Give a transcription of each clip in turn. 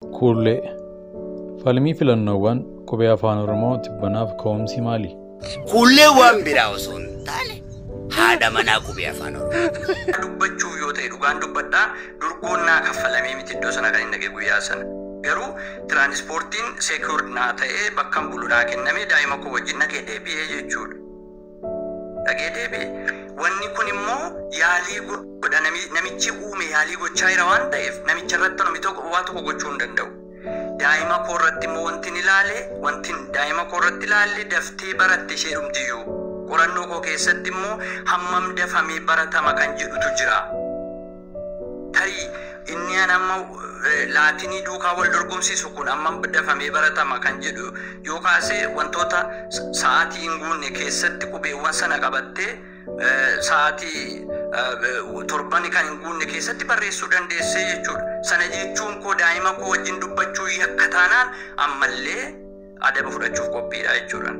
Kuullee Falmii filannoowwan qubee afaan Oromoo tibbanaaf ka'umsi maali? Kuullee waan biraa osoo hin taane haadha manaa qubee afaan Oromoo. dubbachuuf yoo ta'e dhugaan dubbadhaa durgoon naa kaffalamee miti iddoo sana kan hin dhagee guyyaa sana. Garuu tiraanispoortiin seekuur naa ta'ee bakka bulu naa kenname daa'ima koo wajjin dhagee deebi'ee jechuudha. Dhagee deebi'e. Wanni kun immoo yaalii godha nami- namichi uume yaalii gochaa jira waan ta'eef namicha irratti namni tokko waa tokko gochuu hin danda'u. Daa'ima koo irratti immoo wanti ni ilaale wanti daa'ima koo irratti ilaalle daftee baratte ishee dhumtiyyuu. Qorannoo koo keessatti immoo hammam dafamee baratama kan jedhutu jira. Tarii inni an amma eh, laatinii duukaa wal dorgomsiisu kun hammam dafamee baratama kan jedhu yoo kaase wantoota s- sa'aatii hin guunne keessatti qubeewwan sana qabattee eh, sa'aatii eh, torbani kan hin guunne keessatti barreessuu dandeessee jechuudha. Sana jechuun koo daa'ima koo wajjin dubbachuu yakka taanaan ammallee adaba fudhachuuf qophiidha jechuudha.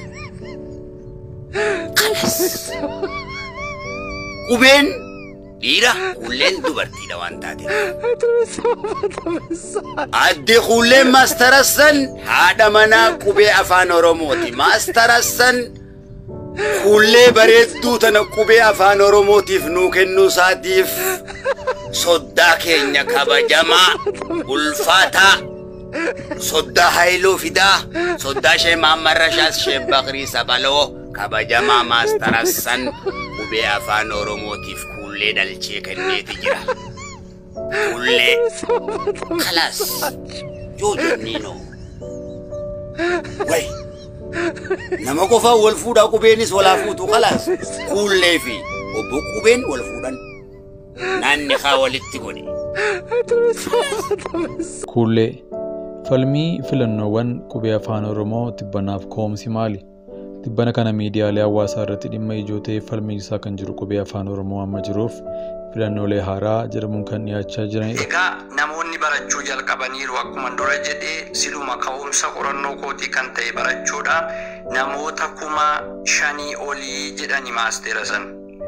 Qubeen dhiira kuulleen dubartiidha waan taateef. Adde kuulleen maastarassan haadha manaa qubee afaan Oromooti. Maastarassan kuullee bareedduu tana qubee afaan Oromootiif nuu kennuu isaatiif soddaa keenya kabajamaa ulfaataa soddaa haayiloo fidaa soddaa ishee maammarrashaas ishee bakrii sabaloo kabajamaa maastarassan qubee afaan oromootiif kuullee dhalchee kenneeti jira kuullee kalaas yoo jenniinoo way nama qofaa wal fuudhaa qubeenis walaa fuutu kalaas kuullee fi obbo qubeen wal fuudhan naanni haa walitti godhe Kuullee Falmii filannoowwan qubee afaan Oromoo tibbanaaf ka'umsi maali? Tibbana kana miidiyaalee hawaasaa irratti dhimma ijoo ta'ee falmii isaa kan jiru qubee afaan Oromoo amma jiruuf filannoolee haaraa jedhamuun kan dhiyaachaa jiranidha. Egaa namoonni barachuu jalqabaniiru akkuma dura jedhee siluma ka'umsa qorannoo kootii kan ta'e barachuudha. Namoota kuma shanii olii jedhani maasteera san.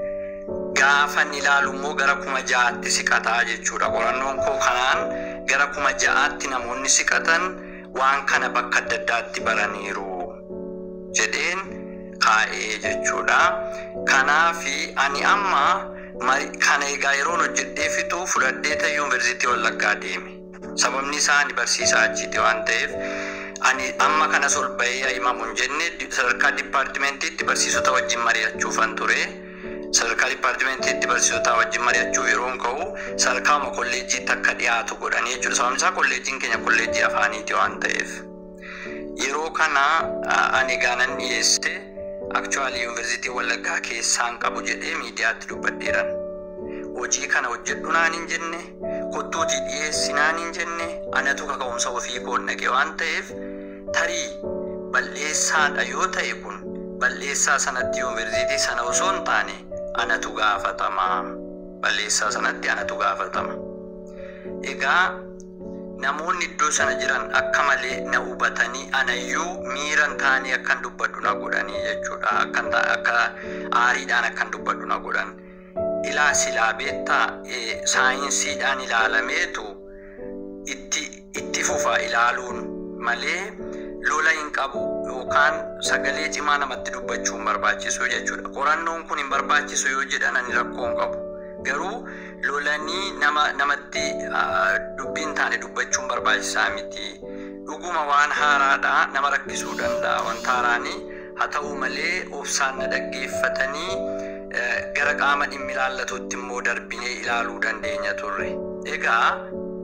Gaafa ni ilaalu immoo gara kuma ja'aatti siqataa jechuudha. Qorannoon koo kanaan gara kuma ja'aatti namoonni siqatan waan kana bakka adda addaatti baraniiru jedheen kaa'ee jechuudha. Kanaafi ani amma mari- kana egaa yeroon hojjedhee fixuu fudhadhee ta'e yuunivarsiitii Wallaggaa deeme. Sababni isaa ani barsiisaa achiiti waan ta'eef ani amma kanas ol bahee himamu hin jenne sadarkaa dipaartimentiitti barsiisota wajjin mari'achuufan ture. Sadarkaa dipaartimentiitti barsiisota wajjin mari'achuuf yeroon ka'u sadarkaama kolleejjiitti akka dhiyaatu godhanii jechuudha. Sababni isaa kolleejjiin keenya kolleejjii afaaniiti waan ta'eef. Yeroo kana a- ani gaanan dhiyeesse akchuwaalii yuunivarsiitii Wallaggaa keessaan qabu jedhee miidiyaatti dubbadheeran. Hojii kana hojjedhu naan hin jenne, kottuutii dhiyeessi naan hin jenne, anatu kaka'umsa ofii koon dhaqe waan ta'eef tarii balleessaadha yoo ta'e kun balleessaa sanatti yuunivarsiitii sana osoo hin taane anatu gaafatama. Balleessaa sanatti anatu gaafatama. Egaa namoonni iddoo sana jiran akka malee na hubatanii anayyuu miiran taanii akkan dubbadhu na godhanii jechuudha. Akkan ta- akka aariidhaan akkan dubbadhu na godhan. Ilaa silaa beektaa eh, saayinsiidhaan ilaalameetu itti, itti fufa ilaaluun malee lola hin qabu yookaan sagalee cimaa namatti dubbachuu hin barbaachisu jechuudha. Qorannoon kun hin barbaachisu yoo jedhan ani rakkoo hin qabu. Garuu lolanii nama namatti ah, dubbii hin taane dubbachuun barbaachisaa miti. Dhuguma waan haaraadha nama rakkisuu danda'a wanta haaraanii haa ta'u malee obsaan na dhaggeeffatanii eh, gara qaama dhimmi ilaallatutti immoo darbinee ilaaluu dandeenya turre. Egaa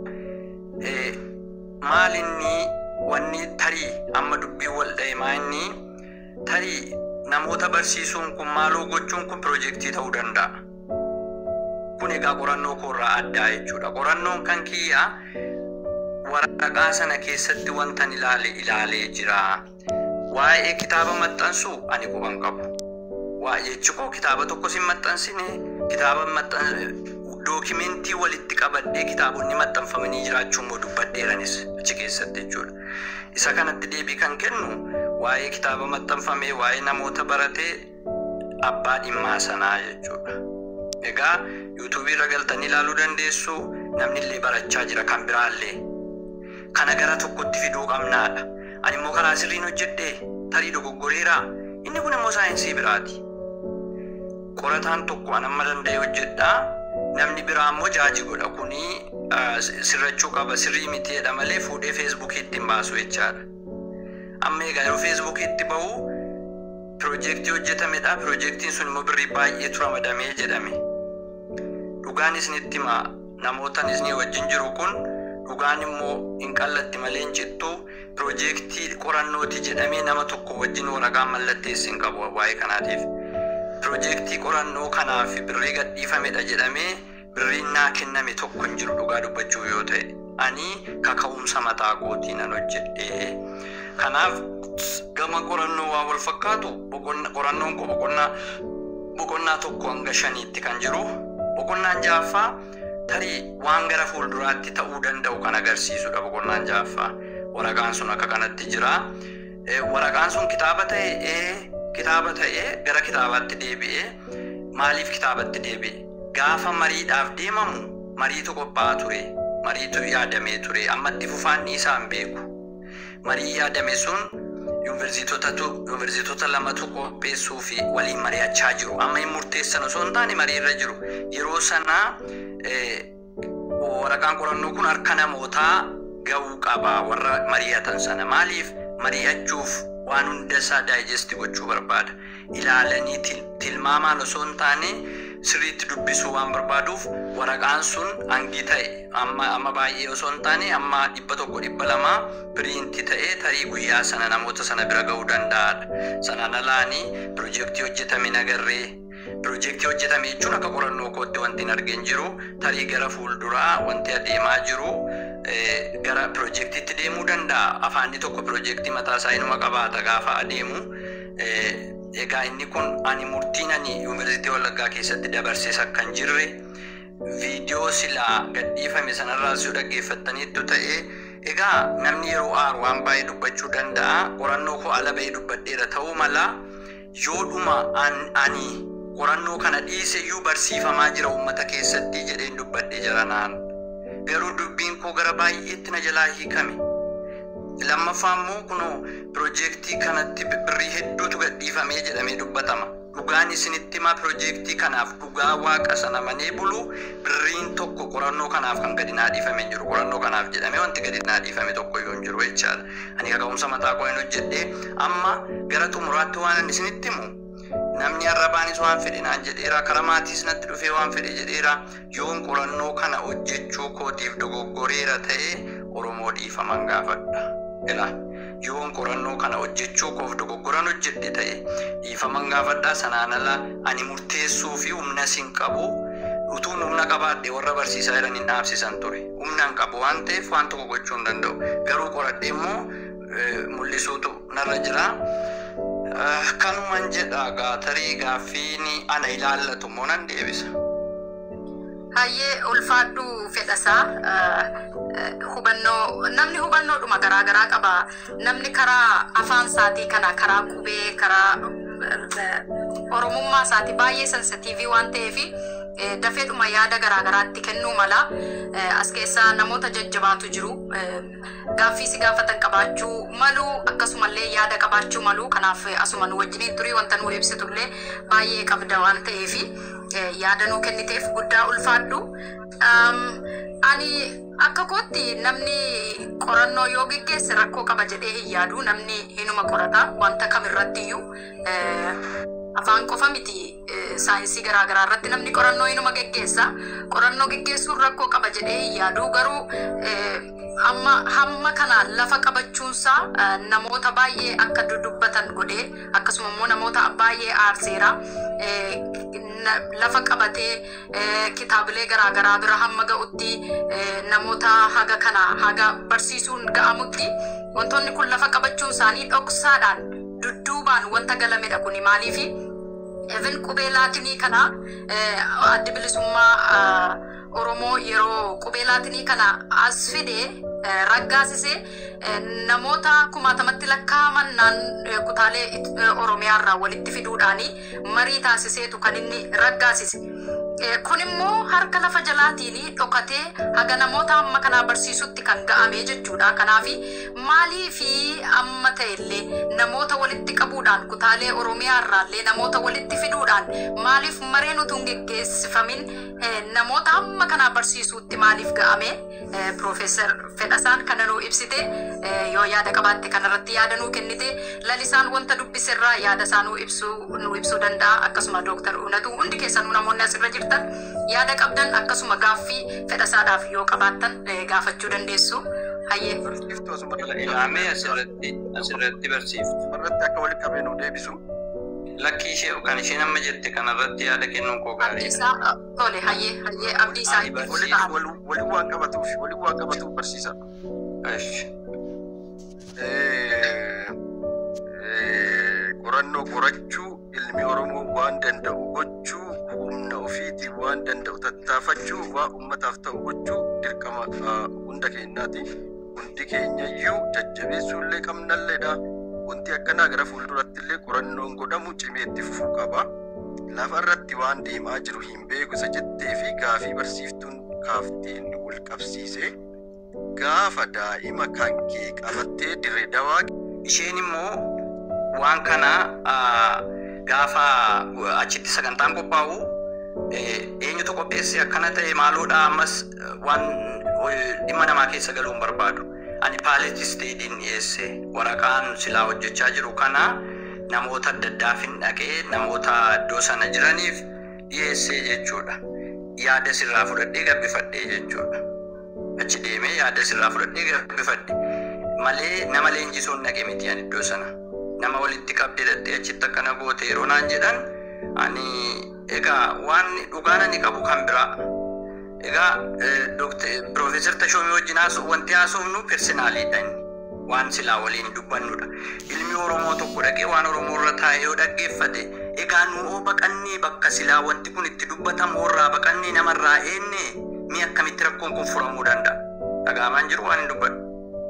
eh, maal inni wanni tarii amma dubbiin wal dha'imaa inni tarii namoota barsiisuun kun maaloo gochuun kun piroojeektii ta'uu danda'a. Kun egaa qorannoo koorraa addaa jechuudha. Qorannoon kan kiyyaa waraqaa sana keessatti wantan ilaale ilaalee jira. Waa'ee kitaaba maxxansuu ani quban qabu. Waa jechi koo kitaaba tokkos hin maxxansine kitaaba maxxan dookimentii walitti qabadhee kitaabonni maxxanfamanii jiraachuu immoo dubbadheeranis achi keessatti jechuudha. Isa kanatti deebii kan kennu waa'ee kitaaba maxxanfamee waa'ee namoota baratee abbaa dhimmaa sanaa jechuudha. Egaa yuutuubii irra galtanii ilaaluu dandeessu namni illee barachaa jira kan biraallee. kana gara tokkotti fiduu qabnaadha. Ani immoo karaa sirriin hojjedhee tarii dogoggoreeraa inni kun immoo saayinsii biraati. Qorataan tokko an amma danda'e hojjedhaa namni biraa immoo jaaji godha kuni sirrachuu qaba sirrii mitiidha malee fuudhee feesbuukiitti hin baasu jechaadha. Amma egaa yeroo feesbuukiitti bahu piroojeektii hojjetamedha piroojeektiin sun immoo birrii baay'eetu ramadamee jedhame. Dhugaan isinitti himaa namootan isinii wajjin jiru kun dhugaan immoo hin qallatti malee hin cittu piroojeektii qorannooti jedhamee nama tokko wajjin waraqaan mallatteessi hin qabu waa'ee kanaatiif. Piroojeektii qorannoo kanaaf birrii gadhiifamedha jedhamee birriin naa kenname tokko hin jiru dhugaa dubbachuu yoo ta'e. Ani kaka'umsa mataa kootii nan hojjedhee. Kanaaf gama qorannoo waa wal fakkaatu qorannoon koo boqonnaa boqonnaa tokko hanga shaniitti kan jiru boqonnaan ja'affaa tarii waan gara fuulduraatti ta'uu danda'u kan agarsiisudha boqonnaan ja'affaa waraqaan sun akka kanatti jira waraqaan sun kitaaba ta'ee kitaaba ta'ee gara kitaabaatti deebi'ee maaliif kitaabatti deebi'e gaafa mariidhaaf deemamu mariitu qophaa'aa ture mariitu yaadamee ture ammatti fufaanni isaan beeku marii yaadame sun yuunivarsiitota lamatu qopheessuu fi waliin mari'achaa jiru. Amma hin murteessan osoo hin taane marii irra jiru. Yeroo sanaa waraqaan qorannoo kun harka namootaa ga'uu qaba warra mari'atan sana. Maaliif mari'achuuf waan hunda isaa daayijesti gochuu barbaada. Ilaalanii tilmaamaan osoo hin taane sirriitti dubbisuu waan barbaaduuf waraqaan sun hangi ta'e amma baay'ee osoo hin taane amma dhibba tokko dhibba lama piriinti ta'ee tarii guyyaa sana namoota sana bira ga'uu danda'adha. Sanaan alaanii piroojeektii hojjetame nagarree piroojeektii hojjetame jechuun akka qorannoo kootti wanti hin argin jiru tarii gara fuulduraa wanti adeemaa jiru gara piroojeektiitti deemuu danda'a. Afaanni tokko piroojeektii mataa isaa inuma qabaata gaafa adeemu. Egaa inni kun ani murtiin ani yuunivarsiitii Wallaggaa keessatti dabarsees akka hin jirre viidiyoo silaa gadhiifame sanarraas yoo dhaggeeffattaniittu ta'e egaa namni yeroo aaru waan baay'ee dubbachuu danda'a qorannoo koo ala ba'ee dubbadheera ta'uu mala yoodhuma ani qorannoo kana dhiise iyyuu barsiifamaa jira uummata keessatti jedheen dubbadhee jira naan garuu dubbiin koo gara baay'eetti na jalaa hiikame. lammaffaa immoo kunoo piroojeektii kanatti birrii hedduutu gadhiifamee jedhamee dubbatama. Dhugaan isinitti himaa piroojeektii kanaaf dhugaa waaqa sana manee bulu birriin tokko qorannoo kanaaf kan gadi naa dhiifame jiru. Qorannoo kanaaf jedhamee wanti gadi naa dhiifame tokko iyyuu hin jiru jechaadha. Ani kaka'umsa mataa koo hin hojjedhee amma gara xumuraatti waan ani isinitti himu namni arrabaanis waan fedhe naan jedheera karaa maatiis natti dhufee waan fedhe jedheera yoon qorannoo kana hojjechuu kootiif dogoggoreera ta'e Oromoo dhiifaman gaafadha. Ila yoon qorannoo kana hojjechuu koof dogoggoran hojjedhe ta'e dhiifaman gaafadhaa sanaan ala ani murteessuu fi humna sin qabu utuun humna qabaadhe warra barsiisaa jiran hin dhaabsisan ture. Humna hin qabu waan ta'eef waan tokko gochuu hin danda'u. Garuu qoradhe immoo mul'isuutu narra jira. Kanuman jedha gaatarii gaaffiin ana ilaallatu immoo nan deebisa. Hayyee ulfaadhu fedhasaa hubannoo namni hubannoodhuma garaa garaa qaba namni karaa afaan isaatii kana karaa qubee karaa oromummaa isaatii baay'ee sensitiivii waan ta'eef dafeedhuma yaada garaa garaatti kennuu mala as keessaa namoota jajjabaatu jiru gaaffii si gaafatan qabaachuu malu akkasumallee yaada qabaachuu malu kanaaf asuma nu wajjiniin turii wanta nu ibsitullee baay'ee qabda waan ta'eef yaada nuu kenniteef guddaa ulfaadhu. Ani akka kootti namni qorannoo yoo geggeesse rakkoo qaba jedhee hin yaadu namni hinuma qorata wanta kamirratti iyyuu afaan qofa miti saayinsii garaagaraa irratti namni qorannoo hinuma geggeessa qorannoo geggeessuun rakkoo qaba jedhee hin yaadu garuu amma hamma kana lafa qabachuunsaa namoota baay'ee akka dudubbatan godhee akkasuma immoo namoota baay'ee aarseera lafa qabatee kitaabilee garaagaraa bira hamma ga'utti namoota haga kana haga barsiisuun ga'amutti wantoonni kun lafa qabachuun isaanii dhoksaadhaan dudduubaan wanta galamedha kuni maaliifi even qubee laatinii kana addi bilisummaa Oromoo yeroo qubee laatinii kana as fidee raggaasisee namoota kumaatamatti lakkaa'aman naan kutaalee Oromiyaa irraa walitti fiduudhaani marii taasiseetu kan inni raggaasise. Kun immoo harka lafa jalaatiin dhokatee haga namoota amma kanaa barsiisutti kan ga'ame jechuudha. Kanaaf maalii fi amma ta'ellee namoota walitti qabuudhaan kutaalee Oromiyaa irraallee namoota walitti fiduudhaan maaliif mareen utuu hin geggeessifamin namoota amma kanaa barsiisuutti maaliif ga'ame? Piroofeesar Fedhasaan kana nuu ibsite yoo yaada qabaatte kanarratti yaada nuu kennite lalisaan wanta dubbiserraa yaada isaa nuu ibsuu nuu ibsuu danda'a akkasuma dooktar Uunatu hundi keessanuu namoonni asirra jirtan yaada qabdan akkasuma gaaffii fedhasaadhaaf yoo qabaattan gaafachuu dandeessu. Hayyee. Barsiiftuu asuma Ilaamee asirratti asirratti barsiiftu. irratti akka walitti qabee nu deebisu. Lakkii ishee kan isheen amma jette kanarratti yaada kennuun koo Abdii gaariidha. isaa tole hayyee hayyee abdii isaa Ani barsiisa. Waliin wal- waliin waan qabatuuf waliin waan qabatuuf barsiisa. Esh. Eh, eh, Qorannoo qorachuu ilmi Oromoo waan danda'u gochuu humna ofiitiin waan danda'u tattaafachuu waan uummataaf ta'u gochuu dirqama ah, hunda keenyaati. Hundi keenyayyuu jajjabeessuullee qabnalleedha. Wanti akkanaa gara fuulduratti illee qorannoon godhamu cimee itti fufuu qaba. Lafa irratti waan deemaa jiru hin beeku isa jettee fi gaafii barsiiftuun kaafteen wal qabsiisee gaafa daa'ima kan kee qabattee dirree dawaa Isheen immoo waan kana ah, gaafa achitti sagantaan qophaa'u eh, eenyutu qopheesse akkana ta'e maaloodha ammas eh, waan eh, dhimma namaa keessa galuu hin barbaadu. Ani paaletii isteediin dhiyeesse waraqaan silaa hojjechaa jiru kana namoota adda addaafin dhaqee namoota iddoo sana jiraniif dhiyeessee jechuudha. Yaada sirraa fudhadhee gabbifadhee jechuudha. Achi deemee yaada sirraa fudhadhee gabbifadhe. Malee nama leenjisuun dhaqe miti ani iddoo sana. Nama walitti qabdee dhattee achitti akkana goote yeroo naan jedhan ani egaa waan dhugaan ani qabu kan biraa. Egaa Piroofeesar Tashoomii wajjin haasu- wanti haasofnu personaaliidha inni. Waan silaa waliin dubbannudha. Ilmi Oromoo tokko dhaqee waan Oromoo irra taa'ee yoo dhaggeeffate egaa nu oo baqannee bakka silaa wanti kun itti dubbatamu irraa baqannee namarraa eenne mi akkamitti rakkoon kun furamuu danda'a? Dhagaamaan jiru waan hin dubbadhu.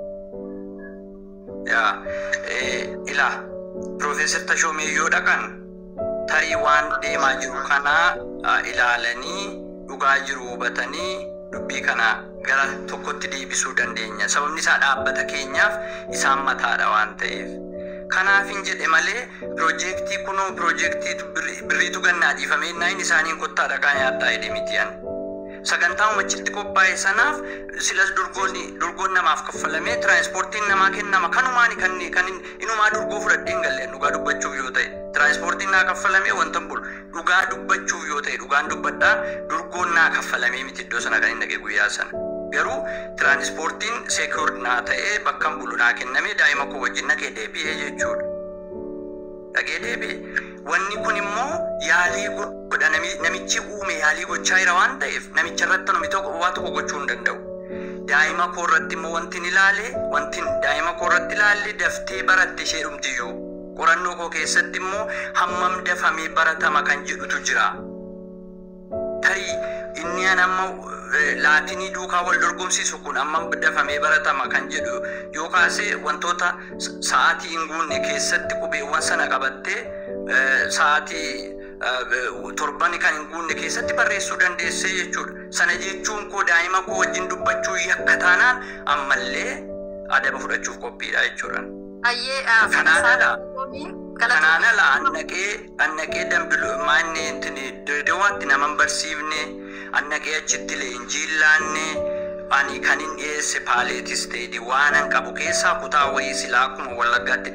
Yaa eh, ilaa Piroofeesar Tashoomee yoo dhaqan tarii waan deemaa jiru kana ah, ilaalanii dhugaa jiru hubatanii dubbii kana gara tokkotti deebisuu dandeenya. Sababni isaa dhaabbata keenyaaf isaan mataadha waan ta'eef. Kanaafin jedhe malee piroojeektii kunoo piroojeektii birriitu gannaa dhiifamee naayin isaaniin kottaa dhaqaa nyaattaa jedhe miti ani. Sagantaa umachitti qophaa'e sanaaf silas durgoonni durgoon namaaf kaffalamee tiraanspoortiin namaa kennama kanumaani kan kan inumaa durgoo fudhadhee hin galleen dhugaa dubbachuuf yoo ta'e tiraanspoortiin naa kaffalamee wanta bulu dhugaa dubbachuuf yoo ta'e dhugaan dubbadhaa durgoon naa kaffalamee miti iddoo sana kan hin dhaqe guyyaa sana. Garuu tiraanspoortiin seekuur naa ta'ee bakka bulu naa kennamee daa'ima koo wajjin naqee deebi'ee jechuudha. Dhaqee deebi'e. Wanni kun immoo yaalii godha nami- namichi uume yaalii gochaa jira waan ta'eef namicha irratti namni tokko waa tokko gochuu hin danda'u. Daa'ima koo irratti immoo wanti hin ilaale wanti daa'ima koo irratti ilaalle daftee baratte ishee dhumtiyyuu. Qorannoo koo keessatti immoo hammam dafamee baratama kan jedhutu jira. Tarii inni an amma eh, laatinii duukaa wal dorgomsiisu kun amma dafamee baratama kan jedhu yoo kaase wantoota s- sa'aatii hin guunne keessatti qubeewwan sana qabattee eh, sa'aatii eh, torban kan hin guunne keessatti barreessuu dandeessee jechuudha. Sana jechuun koo daa'ima koo wajjin dubbachuu yakka taanaan ammallee adaba fudhachuuf qophiidha jechuudha. Hayyee Kanaan ala- galata Kanaan ala annaqee annaqee dambilu maanne intini deewaatti nama hin barsiifne annaqee achitti leenjii hin laanne ani kan hin dhiyeesse paaleetis ta'edi waan an qabu keessaa kutaa wayii silaa akkuma wallaggaatti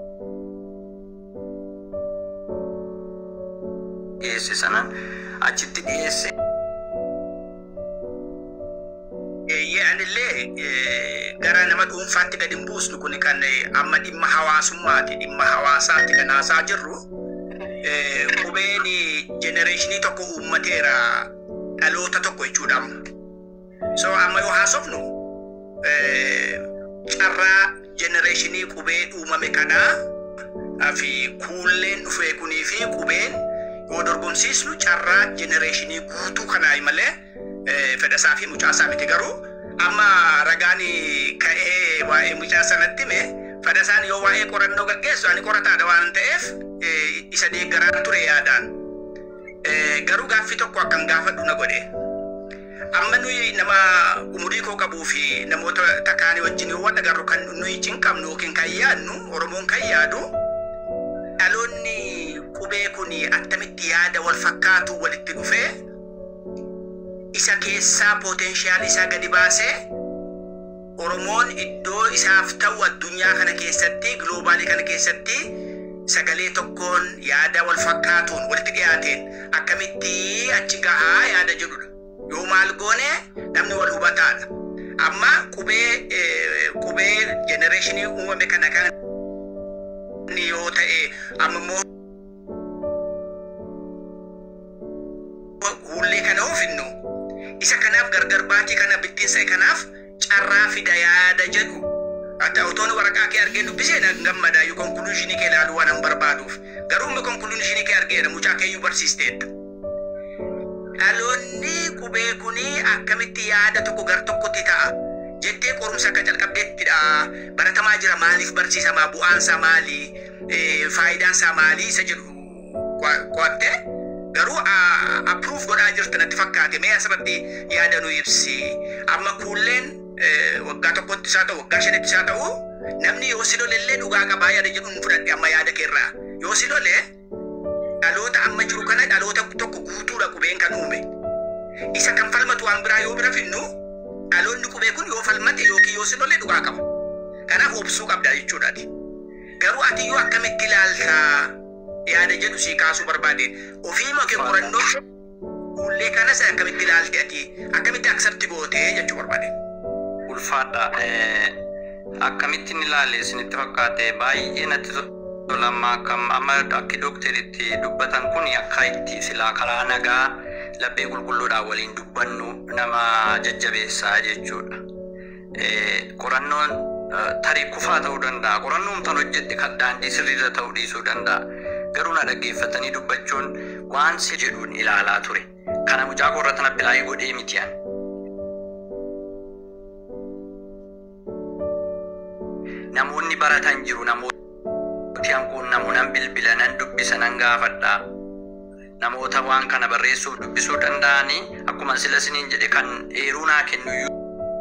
dhiyeesse sanan achitti dhiyeesse. Eeyyee anillee eh, gara nama dhuunfaatti gadi hin buusnu kun kan eh, amma dhimma hawaasummaati dhimma hawaasaatti kan haasaa jirru eh, qubeen jenereeshinii tokko uummateera dhaloota tokko jechuudha amma. So amma yoo haasofnu eh, carraa jenereeshinii qubee uumame kanaa fi kuulleen dhufee kunii fi qubeen yoo dorgomsiisnu carraa jenereeshinii guutuu kanaa malee eh, fedhasaa fi mucaasaa miti garuu amma ragaan ka'ee waa'ee mucaa sanatti hime fedhasaan yoo waa'ee qorannoo gaggeessu ani qorataadha waan ta'eef eh, isa deeggaraan ture yaadaan. Eh, Garuu gaaffii tokko akkan gaafadhu na godhe. Amma nuyi nama umurii koo qabuu fi namoota takkaanii wajjin yoo wal agarru kan nuyi cinqabnu yookiin kan yaadnu Oromoon kan yaadu dhaloonni qubee kun attamitti yaada wal fakkaatu walitti dhufee isa keessaa potenshaal isaa gadi baasee Oromoon iddoo isaaf ta'u addunyaa kana keessatti giloobaalii kana keessatti sagalee tokkoon yaada wal fakkaatuun walitti dhiyaateen akkamitti achi gahaa yaada jedhudha. Yoo maal goone namni wal hubataadha. Amma qubee eh, qubee jenereeshinii uumame kana kan yoo ta'e amma immoo hullee kana oofinnu isa kanaaf gargar baatii kana bittinsa kanaaf carraa fida yaada jedhu ati otoon waraqaa kee argee dubbisee na gammada yoo konkuluushinii kee ilaaluu waan an barbaaduuf garuu immoo konkuluushinii kee argeera mucaa keeyyuu barsiisteetta. Dhaloonni qubee kuni akkamitti yaada tokko gar tokkotti ta'a jettee qorumsa akka jalqabdeettidha baratamaa jira maaliif barsiisamaa bu'aansaa maali eh, faayidaansaa maali isa jedhu qo'atte garuu approve godhaa jirtu natti fakkaate mee asirratti yaada nu ibsi amma kuulleen eh, waggaa tokkotti isaa ta'u waggaa shanitti isaa ta'u namni yoo si lolellee dhugaa qabaa yaada jedhu hin fudhadhe amma yaada keerraa yoo si lolee dhaloota amma jiru kana dhaloota tokko guutuudha qubeen kan uume isa kan falmatu waan biraa yoo bira finnu dhaloonni qubee kun yoo falmate yookiin yoo si lole dhugaa qaba kanaaf obsuu qabda jechuudhaati garuu ati yoo akkamitti ilaalta yaada jedhu sii kaasuu barbaade ofii makee qorannoo fuullee kanas akkamitti ilaalte ati akkamitti aksepti goote jechuu barbaade. ulfaadha eh, akkamittiin ilaale isinitti fakkaate baay'ee natti tolama akkam amma akki dookteritti dubbatan kun akka itti silaa karaa nagaa laphee qulqulluudhaan waliin dubbannu nama jajjabeessaa jechuudha. Eh, Qorannoon eh, tarii kufaa ta'uu danda'a. Qorannoon tan hojjette kan daandii sirriirra ta'uu dhiisuu danda'a. Garuu na dhaggeeffatanii dubbachuun waan si jedhuun ilaalaa ture. Kana mucaa korra tana bilaayii godhee mitiyan. namoonni baratan jiru namooti hanquun namuunan bilbila nan dubbisa nan gaafadha namoota waan kana barreessuuf dubbisuu danda'anii akkuma sila siniin jedhe kan eeruu naa kennu iyyuu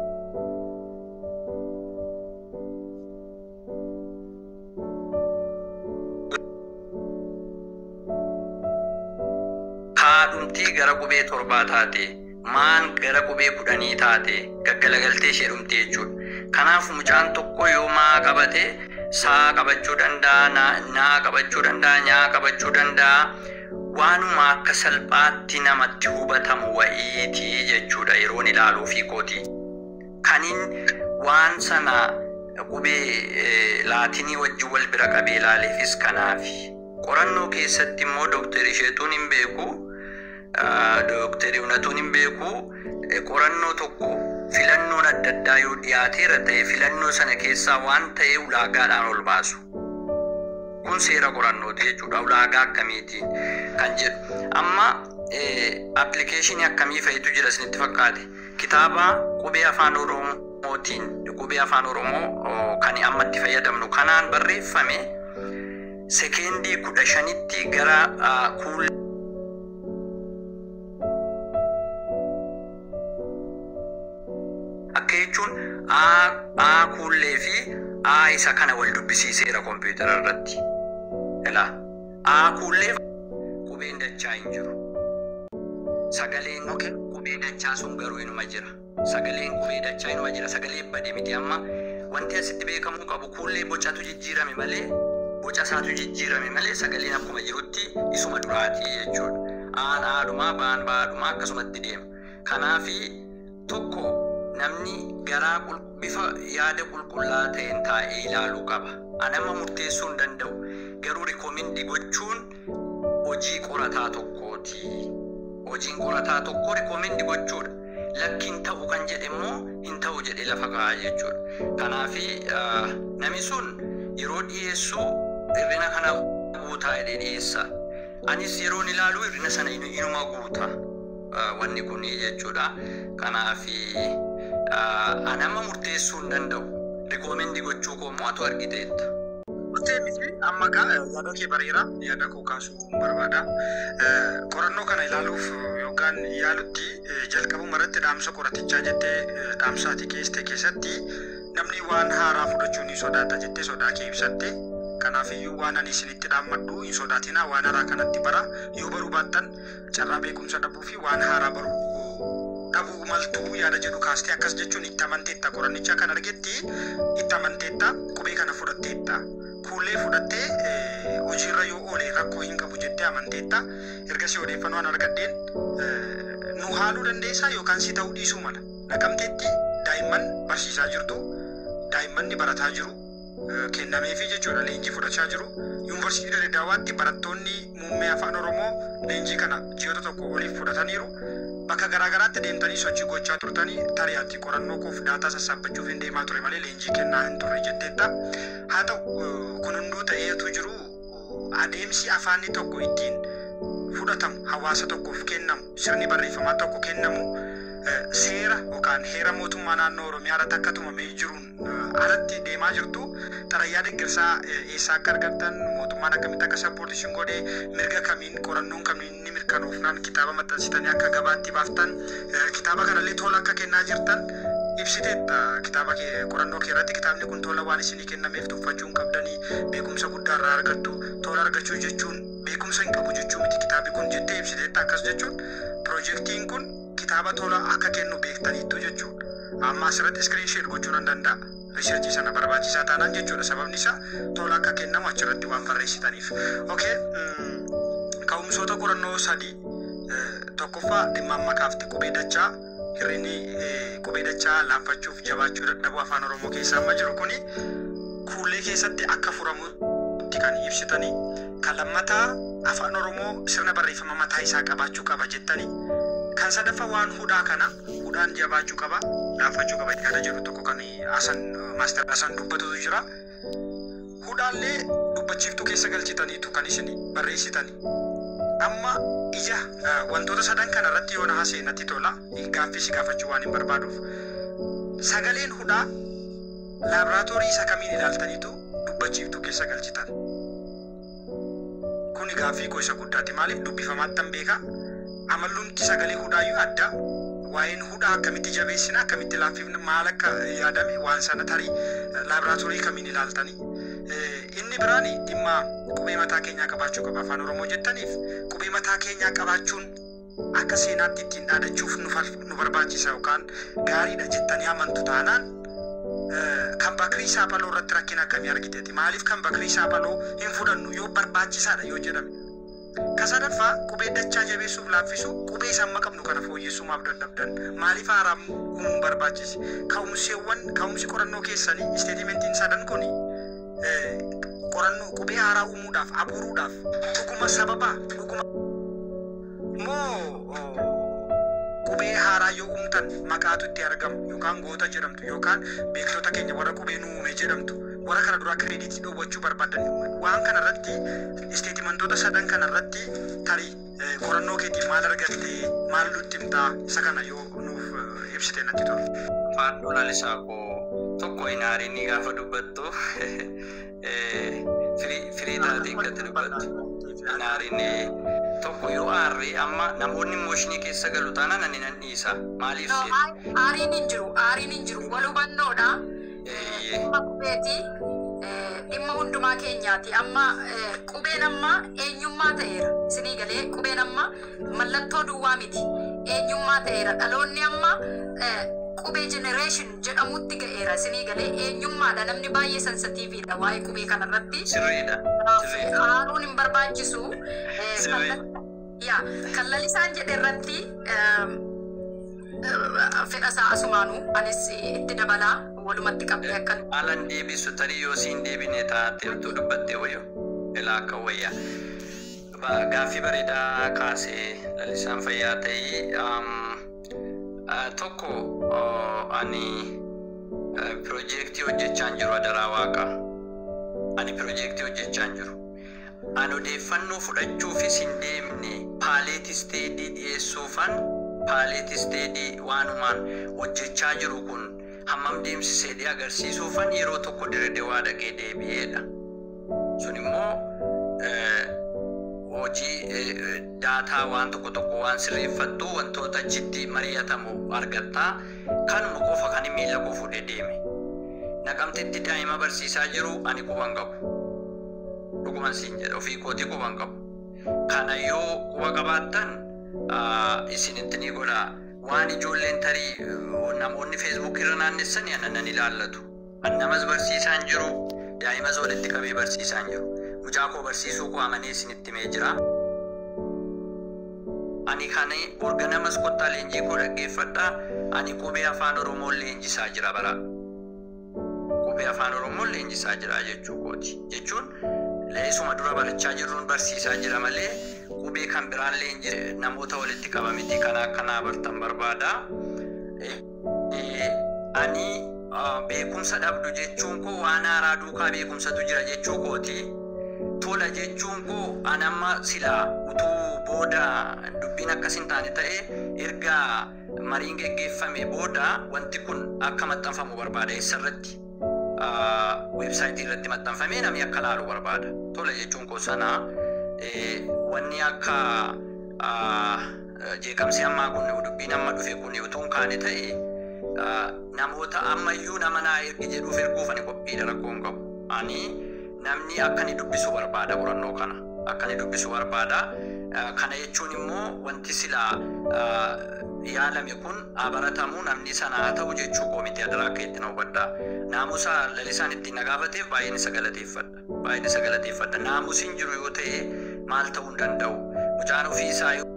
kaadhumtii gara qubee torbaa taate maan gara qubee kudhanii taate gaggalagaltee ishee dhumte jechuudha. Kanaaf mucaan tokko yoo maa qabate saa qabachuu danda'a, naa- naa qabachuu danda'a, nyaa qabachuu danda'a. Waanuma akka salphaatti namatti hubatamu wa'iiti jechuudha yeroon ilaaluu fi kooti. Kanin waan sana qubee eh, laatinii wajjin wal bira qabee ilaaleefis kanaafi. Qorannoo keessatti immoo dooktarri isheetuun hin beeku. dooktarii unatuun hin beeku eh, qorannoo tokko filannoon adda addaa yoo dhiyaateera ta'e filannoo sana keessaa waan ta'e ulaagaadhaan ol baasu. Kun seera qorannooti jechuudha ulaagaa akkamiitiin kan jedhu. Amma appilikeeshinii akkamii fa'itu jira isinitti fakkaate kitaaba qubee afaan oromootiin qubee afaan oromoo oh, kan amma itti fayyadamnu kanaan barreeffame sekeendii kudha shanitti gara ah, kuul akka jechuun A kuullee fi A isa kana wal dubbisiiseera kompiitara irratti. Ilaa A kuullee qubeen dachaa hin jiru. Sagaleen qubee dachaa sun garuu inuma jira. Sagaleen qubee dachaa inuma jira. Sagalee bade miti amma wanti asitti beekamuu qabu kuullee bocatu jijjiirame malee boca isaatu jijjiirame malee sagaleen akkuma jirutti isuma duraatii jechuudha. Aan aadhumaa baan baadhumaa akkasumatti deema. Kanaafi tokko namni garaa qul- bifa yaada qulqullaa ta'een taa'ee ilaaluu qaba. Anama murteessuu hin danda'u. Garuu rikoomendii gochuun hojii qorataa tokkooti. Hojiin qorataa tokko rikoomendii gochuudha. Lakkiin ta'u kan jedhe immoo hin ta'u jedhee lafa kaa'aa jechuudha. Kanaafi ah, namni sun yeroo dhiyeessu hirrina kana guutaa jedhee dhiyeessa. Anis yeroon ilaalu hirrina sana inu- inuma guuta. ah, Wanni kun jechuudha. Kanaafi ah, anama murteessuu hin danda'u. Rikoomendii gochuu koo immoo atu argiteetta. murtee miti amma gaa yaada kee bareera yaada koo kaasuu barbaada. Qorannoo kana ilaaluuf yookaan yaalutti jalqabuma irratti dhaamsa qoratichaa jettee dhaamsa ati keesste keessatti namni waan haaraa fudhachuu ni sodaata jettee sodaa kee ibsatte. Kanaafiyyuu waan ani isinitti dhaammadhu hin sodaatinaa waan haaraa kanatti bara yoo baruu baattan carraa beekumsa dhabuu fi waan haaraa baruu dhabuu maltuu yaada jedhu kaastee akkas jechuun itti amanteetta qorannichaa kan argetti itti amanteetta qubee kana fudhatteetta. Fuullee fudhattee hojiirra yoo oole rakkoo hin qabu jettee amanteetta. Ergasii odeeffannoo an argadheen nu haaluu dandeessaa yookaan si ta'uu dhiisuu mala. Naqamteetti daa'imman barsiisaa jirtu. Daa'imman ni barataa jiru. Kennameefi jechuudha leenjii fudhachaa jiru. Yuunivarsiitii Dirreedaawaatti barattoonni muummee afaan Oromoo leenjii kana ji'oota tokko oliif fudhataniiru. Bakka garaagaraatti deemtanii sochii gochaa turtanii tariyaatti qorannoo koof daataa sassaabbachuuf hin deemaa ture malee leenjii kennaa hin turre jetteetta. Haa ta'u kun hunduu ta'eetu jiru adeemsi afaanni tokko ittiin fudhatamu hawaasa tokkoof kennamu sirni barreeffamaa tokko kennamu seera yookaan heera mootummaa naannoo Oromiyaa irratti akka tumamee jiruun alatti deemaa jirtu xalayyaa deeggarsaa eessaa akka argattan mootummaan akkamitti akka sappoortishin godhee mirga kamiin qorannoon kamiin ni mirkanoofnaan kitaaba maxxansitanii akka gabaatti baaftan kitaaba kanallee tola akka kennaa jirtan ibsiteetta kitaaba kee qorannoo kee irratti kitaabni kun tola waan isinii kennameef tuffachuu hin qabdanii beekumsa guddaa irraa argattu tola argachuu jechuun beekumsa hin qabu jechuu miti kitaabi kun jettee ibsiteetta akkas jechuun piroojeektiin kun kitaaba tola akka kennu beektaniittu jechuudha. Amma asirratti iskiriin sheet gochuu nan danda'a. Riisarchii sana barbaachisaa taanaan jechuudha. Sababni isaa tola akka kennamu achirratti waan barreessitaniif. Okay. Ka'umsoota qorannoo sadii tokkoffaa dhimma amma kaafte qubee dachaa hirrinni qubee dachaa laanfachuuf jabaachuu dadhabuu afaan Oromoo keessaa amma jiru kuni kuullee keessatti akka furamutti kan ibsitanii kan lammataa afaan Oromoo sirna barreeffama mataa isaa qabaachuu qaba jettanii kan sadaffaa waan hudhaa kana hudhaan jabaachuu qaba laafachuu qaba yaada jedhu tokko kan asan maaster asan dubbatutu jira hudhaallee dubbachiiftuu keessa galchitaniitu kan isin barreessitani amma ija wantoota sadan kana irratti yoo na seenatti tola gaaffii si gaafachuu waan hin barbaaduuf sagaleen hudhaa laaboraatoorii isa kamiin ilaaltaniitu dubbachiiftuu keessa galchitan kuni gaaffii koo isa guddaati maaliif dubbifamaattan beekaa amallumti sagalee hudhaayyuu adda waa'een hudhaa akkamitti jabeessina akkamitti laaffifna maal akka yaadame waan sana tarii laaboraatoorii kamiin ilaaltanii inni biraan dhimma qubee mataa keenyaa qabaachuu qaba afaan oromoo jettaniif qubee mataa keenyaa qabaachuun akka seenaatti ittiin dhaadachuuf nu barbaachisa yookaan gaariidha jettanii amantu taanaan kan bakrii saaphaloo irratti rakkina akkamii argiteeti maaliif kan bakrii saaphaloo hin fudhannu yoo barbaachisaadha yoo jedhame kasadaffaa qubee dachaa jabeessuuf laaffisu qubee samma qabnu kana fooyyessumaaf dadhabdan maaliif haaraa uumuun barbaachise ka'umseewwan ka'umsi qorannoo keessanii isteetimentiin sadan kun qorannoo qubee haaraa uumuudhaaf abuuruudhaaf dhuguma sababa dhuguma moo qubee haaraa yoo uumtan maqaatu itti argamu yookaan goota jedhamtu yookaan beektota keenya warra qubee nu uume jedhamtu warra kana duraa kireeditii dhoowwachuu barbaadan waan kana irratti isteetimentoota sadan kana irratti tarii qorannoo keetiin maal argatte maal nutti himtaa isa kana yoo nuuf ibsite natti tola. Faadhoo lalisaa koo tokko inaariin ni gaafa dubbattu firii taatee gatti dubbattu. Inaariin tokko yoo aarree amma namoonni mooshinii keessa galu taanaan ani nan dhiisa maaliif seet Aariin hin jiru, aariin hin jiru. Wal hubannoodha. Dhimma qubeeti. Dhimma hundumaa keenyaati. Amma qubeen amma eenyummaa ta'eera. Isinii galee qubeen amma mallattoo duwwaa miti. Eenyummaa ta'eera. Dhaloonni amma qubee jenereeshin jedhamutti ga'eera. Isinii galee eenyummaadha. Namni baay'ee sensitiiviidha waa'ee qubee kanarratti. sirriidha. Sirriidha. Aaruun hin barbaachisu. Sirrii. Yaa kan lalisaan jedhe irratti fedha isaa asumaanuu anis itti dabalaa walumatti qabdee akkan Haalan deebisu tarii yoo siin deebine taate utuu dubbattee wayyo ilaa akka wayyaa. Ba- Gaaffii bareedaa kaasee lalisaan fayyaa ta'ii tokko oh, ani piroojeektii hojjechaan jiru adaraa waaqaa. Ani piroojeektii hojjechaan jiru. Ani odeeffannoo fudhachuufis hin deemne paaleetisteedii dhiyeessuufan paaleetisteedii waanumaan hojjechaa jiru kun hammam deemsiseedhee agarsiisuufan yeroo tokko diredewaa dhaqee deebi'eedha. immoo hojii daataa waan tokko tokko waan sirreeffattu wantoota achitti mari'atamu argatta. Kanuma qofa kan miila koo fuudhee deeme. Naqamtetti daa'ima barsiisaa jiru ani quban qabu. Dhuguman siin jedha ofii kootii quban qabu. Kana yoo quba qabaattan isinitti ni godha. Waan ijoolleen tarii namoonni feesbuuk irra naannessanii ana nan ilaallatu. An namas barsiisaan jiru daa'imas walitti qabee barsiisaan jiru. Mucaa koo barsiisuu koo amanee isinitti himee jira. Ani kan orga namas kottaa leenjii koo dhaggeeffadha. Ani qubee afaan Oromoo leenjisaa jira bara. Qubee afaan Oromoo leenjisaa jira jechuu kooti. Jechuun leesuma dura barachaa jirruun barsiisaa jira malee qubee kan biraan leenji namoota walitti qabamiti kana akkanaa bartan barbaada. Ani beekumsa dhabdu jechuun koo waan haaraa duukaa beekumsatu jira jechuu kooti. Tola jechuun koo anamma silaa utuu booda dubbiin akkas hin taane ta'e erga mariin geggeeffame booda wanti kun akka maxxanfamu barbaada eessarratti weebsaayitii irratti maxxanfamee namni akka laalu barbaada. Tola jechuun koo sana wanni akka jeeqamsi ammaa kun dubbiin amma dhufe kun utuu hin kaane ta'e namoota ammayyuu nama naa ergi jedhuuf erguuf ani qophiidha rakkoo hin qabu. Ani namni akka ni dubbisu barbaada qorannoo kana. Akka ni dubbisu barbaada. Kana jechuun immoo wanti silaa yaalame kun baratamu namni sana haa ta'u jechuu koo miti adaraa akka itti na hubadha. Naamusa lalisaan ittiin na gaafateef baay'een isa galateeffadha. Baay'een isa galateeffadha. Naamusiin jiru yoo ta'e maal ta'uu hin danda'u. Mucaan ofii isaa yoo